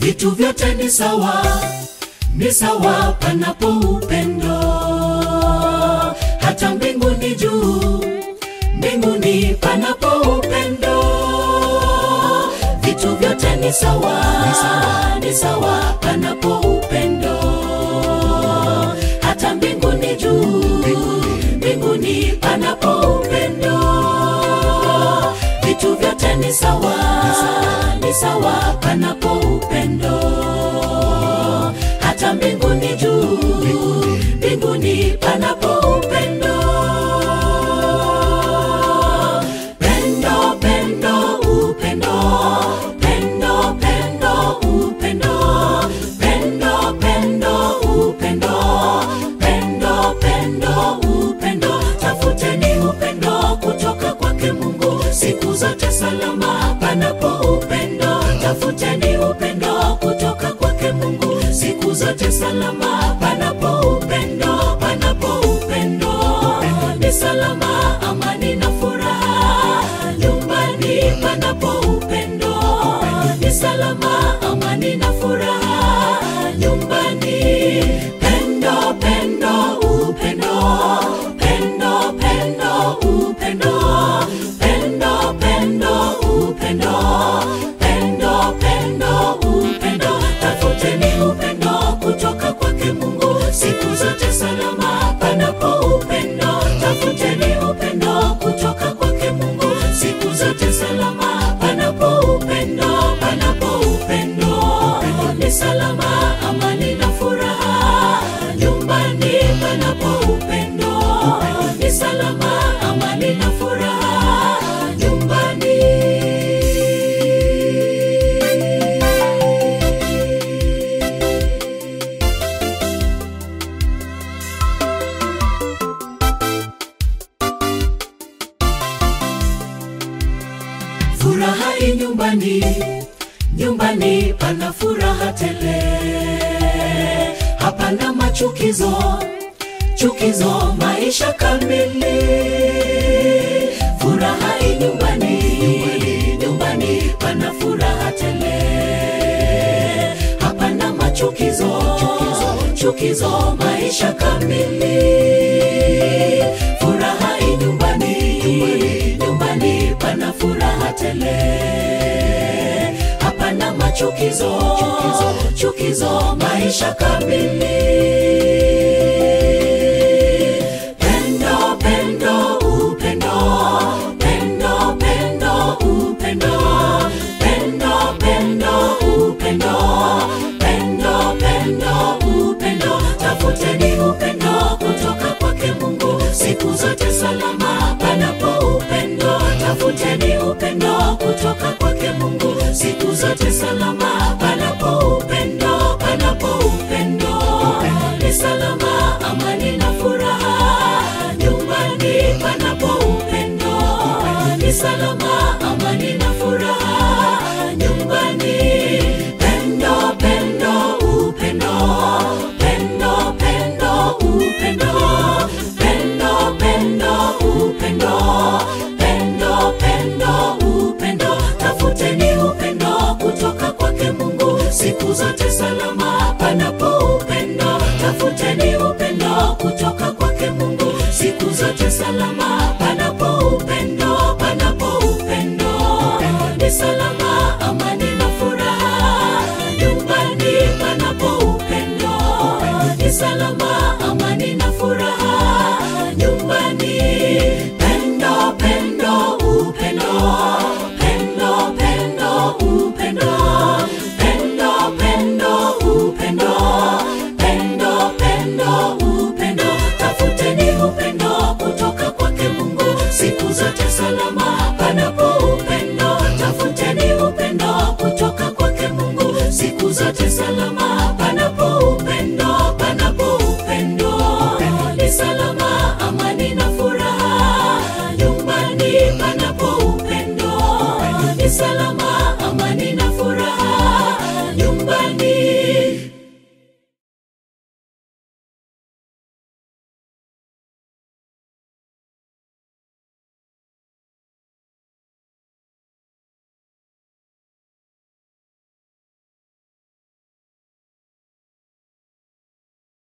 vitu vyote ni sawa, ni sawa panapo upendo. Hata mbinguni juu, mbinguni panapo upendo, vitu vyote ni sawa, ni sawa, ni sawa panapo upendo. Hata mbinguni juu, mbinguni panapo upendo, vitu vyote ni sawa, ni sawa panapo upendo. Hata mbinguni juu, mbinguni panapo upendo. Pendo, pendo, upendo, pendo, pendo, upendo, pendo, pendo, upendo, pendo, pendo, upendo. Tafuteni upendo kutoka kwake Mungu siku zote salama panapo upendo. Tafuteni upendo kutoka kwake Mungu siku zote salama panapo upendo, panapo upendo ni salama, amani na furaha nyumbani panapo upendo ni salama, amani na furaha nyumbani. Pendo, pendo, upendo, pendo, pendo, upendo, pendo, pendo, upendo, pendo, pendo, upendo. Tafuteni upendo kutoka kwake Mungu siku zote salama panapo upendo. Tafuteni upendo kutoka kwake Mungu siku zote salama panapo upendo, panapo upendo ni salama, amani na furaha nyumbani panapo upendo ni salama, amani na furaha nyumbani. Furaha i nyumbani, nyumbani pana furaha tele, hapana machukizo, chukizo, maisha kamili. Furaha i nyumbani, nyumbani, nyumbani pana furaha tele, hapana machukizo, chukizo, chukizo, maisha kamili. Furaha i nyumbani, nyumbani, nyumbani pana furaha tele, hapana machukizo, chukizo, chukizo, maisha kamili. Pendo, pendo, upendo, pendo, pendo, upendo, pendo, pendo, upendo, pendo, pendo, upendo. Tafuteni upendo kutoka kwake Mungu siku zote salama panapo upendo. Tafuteni upendo kutoka kwake Mungu siku zote salama panapo upendo, panapo upendo ni salama, amani na furaha nyumbani panapo upendo ni salama, amani na furaha nyumbani. Pendo, pendo, upendo, pendo, pendo, upendo, pendo, pendo, upendo, pendo, pendo, upendo. Tafuteni upendo kutoka kwake Mungu siku zote salama panapo upendo. Tafuteni upendo kutoka kwake Mungu siku zote salama